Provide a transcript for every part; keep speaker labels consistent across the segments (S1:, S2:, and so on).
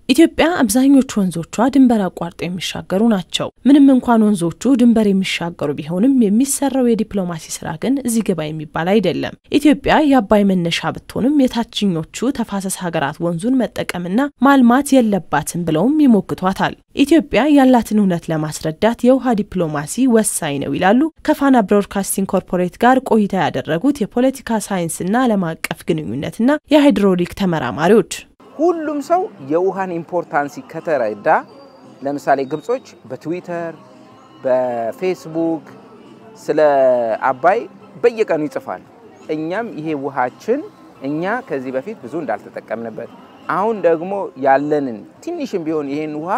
S1: ኢትዮጵያ አብዛኞቹ ወንዞቿ ድንበር አቋርጠው የሚሻገሩ ናቸው። ምንም እንኳን ወንዞቹ ድንበር የሚሻገሩ ቢሆንም የሚሰራው የዲፕሎማሲ ስራ ግን እዚህ ግባ የሚባል አይደለም። ኢትዮጵያ የአባይ መነሻ ብትሆንም የታችኞቹ ተፋሰስ ሀገራት ወንዙን መጠቀምና ማልማት የለባትም ብለውም ይሞግቷታል። ኢትዮጵያ ያላትን እውነት ለማስረዳት የውሃ ዲፕሎማሲ ወሳኝ ነው ይላሉ ከፋና ብሮድካስቲንግ ኮርፖሬት ጋር ቆይታ ያደረጉት የፖለቲካ ሳይንስና ዓለም አቀፍ ግንኙነትና የሃይድሮሊክ ተመራማሪዎች።
S2: ሁሉም ሰው የውሃን ኢምፖርታንሲ ከተረዳ፣ ለምሳሌ ግብጾች በትዊተር በፌስቡክ ስለ አባይ በየቀኑ ይጽፋል። እኛም ይሄ ውሃችን እኛ ከዚህ በፊት ብዙ እንዳልተጠቀምንበት አሁን ደግሞ ያለንን ትንሽም ቢሆን ይሄን ውሃ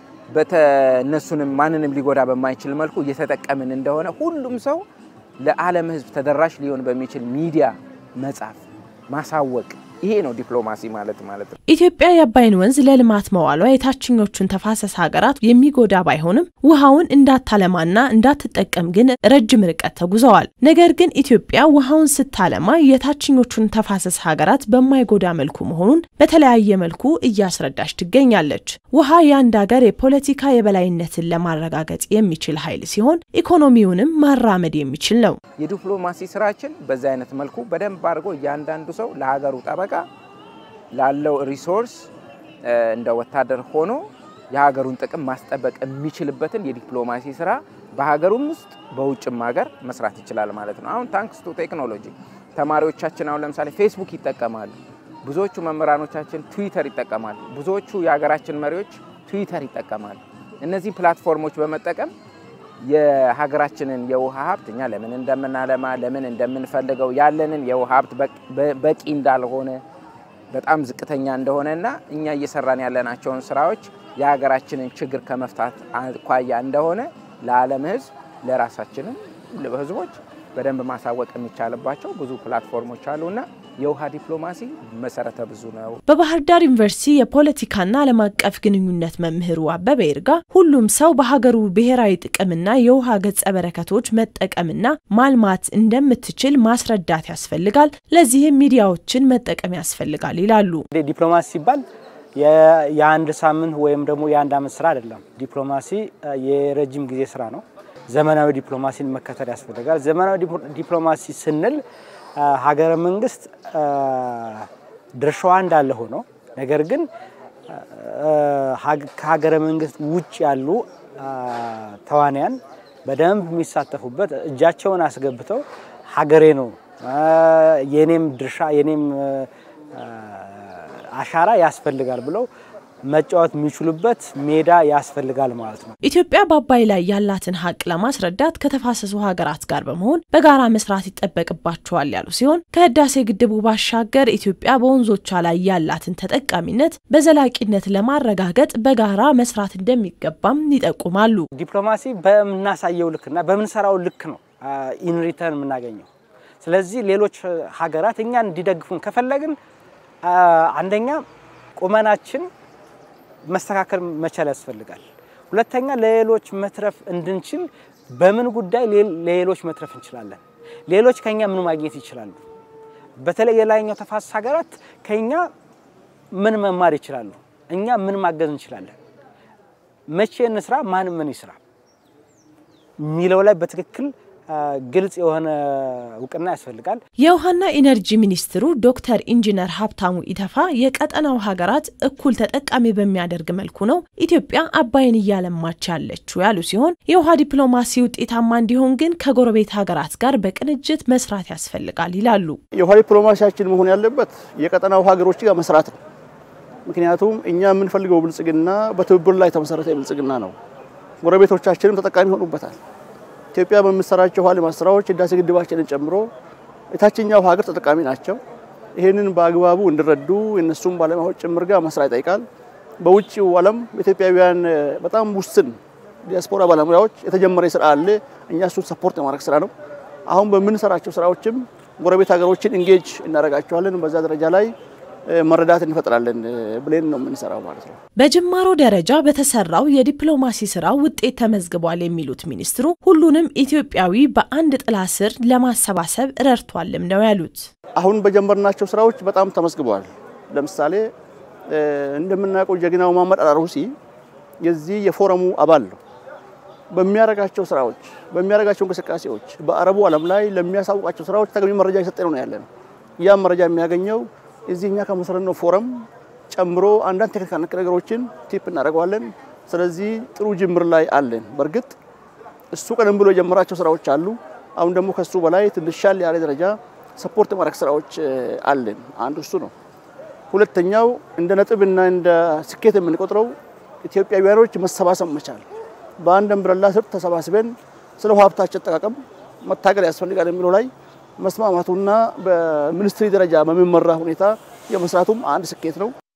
S2: በተነሱንም ማንንም ሊጎዳ በማይችል መልኩ እየተጠቀምን እንደሆነ ሁሉም ሰው ለዓለም ሕዝብ ተደራሽ ሊሆን በሚችል ሚዲያ መጻፍ፣ ማሳወቅ ይሄ ነው ዲፕሎማሲ ማለት ማለት ነው።
S1: ኢትዮጵያ የአባይን ወንዝ ለልማት መዋሏ የታችኞቹን ተፋሰስ ሀገራት የሚጎዳ ባይሆንም ውሃውን እንዳታለማና እንዳትጠቀም ግን ረጅም ርቀት ተጉዘዋል። ነገር ግን ኢትዮጵያ ውሃውን ስታለማ የታችኞቹን ተፋሰስ ሀገራት በማይጎዳ መልኩ መሆኑን በተለያየ መልኩ እያስረዳች ትገኛለች። ውሃ የአንድ ሀገር የፖለቲካ የበላይነትን ለማረጋገጥ የሚችል ኃይል ሲሆን ኢኮኖሚውንም ማራመድ የሚችል ነው።
S2: የዲፕሎማሲ ስራችን በዚህ አይነት መልኩ በደንብ አድርጎ እያንዳንዱ ሰው ለሀገሩ ጠበቃ ላለው ሪሶርስ እንደ ወታደር ሆኖ የሀገሩን ጥቅም ማስጠበቅ የሚችልበትን የዲፕሎማሲ ስራ በሀገሩም ውስጥ በውጭም ሀገር መስራት ይችላል ማለት ነው። አሁን ታንክስ ቱ ቴክኖሎጂ ተማሪዎቻችን አሁን ለምሳሌ ፌስቡክ ይጠቀማሉ። ብዙዎቹ መምህራኖቻችን ትዊተር ይጠቀማሉ። ብዙዎቹ የሀገራችን መሪዎች ትዊተር ይጠቀማሉ። እነዚህ ፕላትፎርሞች በመጠቀም የሀገራችንን የውሃ ሀብት እኛ ለምን እንደምናለማ ለምን እንደምንፈልገው ያለንን የውሃ ሀብት በቂ እንዳልሆነ በጣም ዝቅተኛ እንደሆነ እና እኛ እየሰራን ያለናቸውን ስራዎች የሀገራችንን ችግር ከመፍታት አኳያ እንደሆነ ለዓለም ሕዝብ ለራሳችንም ህዝቦች በደንብ ማሳወቅ የሚቻልባቸው ብዙ ፕላትፎርሞች አሉና የውሃ ዲፕሎማሲ መሰረተ ብዙ ነው።
S1: በባህር ዳር ዩኒቨርሲቲ የፖለቲካና ዓለም አቀፍ ግንኙነት መምህሩ አበበ ይርጋ ሁሉም ሰው በሀገሩ ብሔራዊ ጥቅምና የውሃ ገጸ በረከቶች መጠቀምና ማልማት እንደምትችል ማስረዳት ያስፈልጋል። ለዚህም ሚዲያዎችን መጠቀም ያስፈልጋል ይላሉ።
S3: ዲፕሎማሲ ሲባል የአንድ ሳምንት ወይም ደግሞ የአንድ ዓመት ስራ አይደለም። ዲፕሎማሲ የረጅም ጊዜ ስራ ነው። ዘመናዊ ዲፕሎማሲን መከተል ያስፈልጋል። ዘመናዊ ዲፕሎማሲ ስንል ሀገረ መንግስት ድርሻዋ እንዳለ ሆኖ ነገር ግን ከሀገረ መንግስት ውጭ ያሉ ተዋንያን በደንብ የሚሳተፉበት እጃቸውን አስገብተው ሀገሬ ነው የኔም ድርሻ የኔም አሻራ ያስፈልጋል ብለው መጫወት የሚችሉበት ሜዳ ያስፈልጋል ማለት ነው።
S1: ኢትዮጵያ በአባይ ላይ ያላትን ሀቅ ለማስረዳት ከተፋሰሱ ሀገራት ጋር በመሆን በጋራ መስራት ይጠበቅባቸዋል ያሉ ሲሆን ከህዳሴ ግድቡ ባሻገር ኢትዮጵያ በወንዞቿ ላይ ያላትን ተጠቃሚነት በዘላቂነት ለማረጋገጥ በጋራ መስራት እንደሚገባም ይጠቁማሉ።
S3: ዲፕሎማሲ በምናሳየው ልክና በምንሰራው ልክ ነው ኢንሪተርን የምናገኘው። ስለዚህ ሌሎች ሀገራት እኛን እንዲደግፉን ከፈለግን አንደኛ ቁመናችን መስተካከል መቻል ያስፈልጋል። ሁለተኛ ለሌሎች መትረፍ እንድንችል በምን ጉዳይ ለሌሎች መትረፍ እንችላለን? ሌሎች ከኛ ምን ማግኘት ይችላሉ? በተለይ የላይኛው ተፋሰስ ሀገራት ከኛ ምን መማር ይችላሉ? እኛ ምን ማገዝ እንችላለን? መቼ እንስራ፣ ማን ምን ይስራ የሚለው ላይ በትክክል ግልጽ የሆነ እውቅና ያስፈልጋል።
S1: የውሃና ኢነርጂ ሚኒስትሩ ዶክተር ኢንጂነር ሀብታሙ ኢተፋ የቀጠናው ሀገራት እኩል ተጠቃሚ በሚያደርግ መልኩ ነው ኢትዮጵያ አባይን እያለማች ያለችው ያሉ ሲሆን የውሃ ዲፕሎማሲ ውጤታማ እንዲሆን ግን ከጎረቤት ሀገራት ጋር በቅንጅት መስራት ያስፈልጋል ይላሉ።
S4: የውሃ ዲፕሎማሲያችን መሆን ያለበት የቀጠናው ሀገሮች ጋር መስራት ነው። ምክንያቱም እኛ የምንፈልገው ብልጽግና በትብብር ላይ የተመሰረተ ብልጽግና ነው። ጎረቤቶቻችንም ተጠቃሚ ይሆኑበታል። ኢትዮጵያ በምትሰራቸው ውሃ ልማት ስራዎች ህዳሴ ግድባችንን ጨምሮ የታችኛው ሀገር ተጠቃሚ ናቸው። ይህንን በአግባቡ እንዲረዱ የእነሱም ባለሙያዎች ጭምር ጋር መስራት ይጠይቃል። በውጭው ዓለም ኢትዮጵያውያን በጣም ውስን ዲያስፖራ ባለሙያዎች የተጀመረ ስራ አለ። እኛ እሱን ሰፖርት የማድረግ ስራ ነው። አሁን በምንሰራቸው ስራዎችም ጎረቤት ሀገሮችን ኢንጌጅ እናደርጋቸዋለን። በዛ ደረጃ ላይ መረዳት እንፈጥራለን ብለን ነው የምንሰራው ማለት ነው።
S1: በጅማሮ ደረጃ በተሰራው የዲፕሎማሲ ስራ ውጤት ተመዝግቧል የሚሉት ሚኒስትሩ ሁሉንም ኢትዮጵያዊ በአንድ ጥላ ስር ለማሰባሰብ ረድቷልም ነው ያሉት።
S4: አሁን በጀመርናቸው ስራዎች በጣም ተመዝግበዋል። ለምሳሌ እንደምናውቀው ጀግናው መሐመድ አልአሩሲ የዚህ የፎረሙ አባል ነው። በሚያደርጋቸው ስራዎች በሚያደርጋቸው እንቅስቃሴዎች በአረቡ ዓለም ላይ ለሚያሳውቃቸው ስራዎች ተገቢ መረጃ እየሰጠ ነው ያለ ነው። ያም መረጃ የሚያገኘው እዚህ እኛ ከመሰረትነው ፎረም ጨምሮ አንዳንድ ቴክኒካል ነክ ነገሮችን ቲፕ እናደርገዋለን። ስለዚህ ጥሩ ጅምር ላይ አለን። በእርግጥ እሱ ቀደም ብሎ የጀመራቸው ስራዎች አሉ። አሁን ደግሞ ከሱ በላይ ትንሽ ሻል ያለ ደረጃ ሰፖርት ማድረግ ስራዎች አለን። አንዱ እሱ ነው። ሁለተኛው እንደ ነጥብና እንደ ስኬት የምንቆጥረው ኢትዮጵያውያኖች መሰባሰብ መቻል፣ በአንድ እምብረላ ስር ተሰባስበን ስለ ውሃ ሀብታችን አጠቃቀም መታገል ያስፈልጋል የሚለው ላይ መስማማቱና በሚኒስትሪ ደረጃ በሚመራ ሁኔታ የመስራቱም አንድ ስኬት ነው።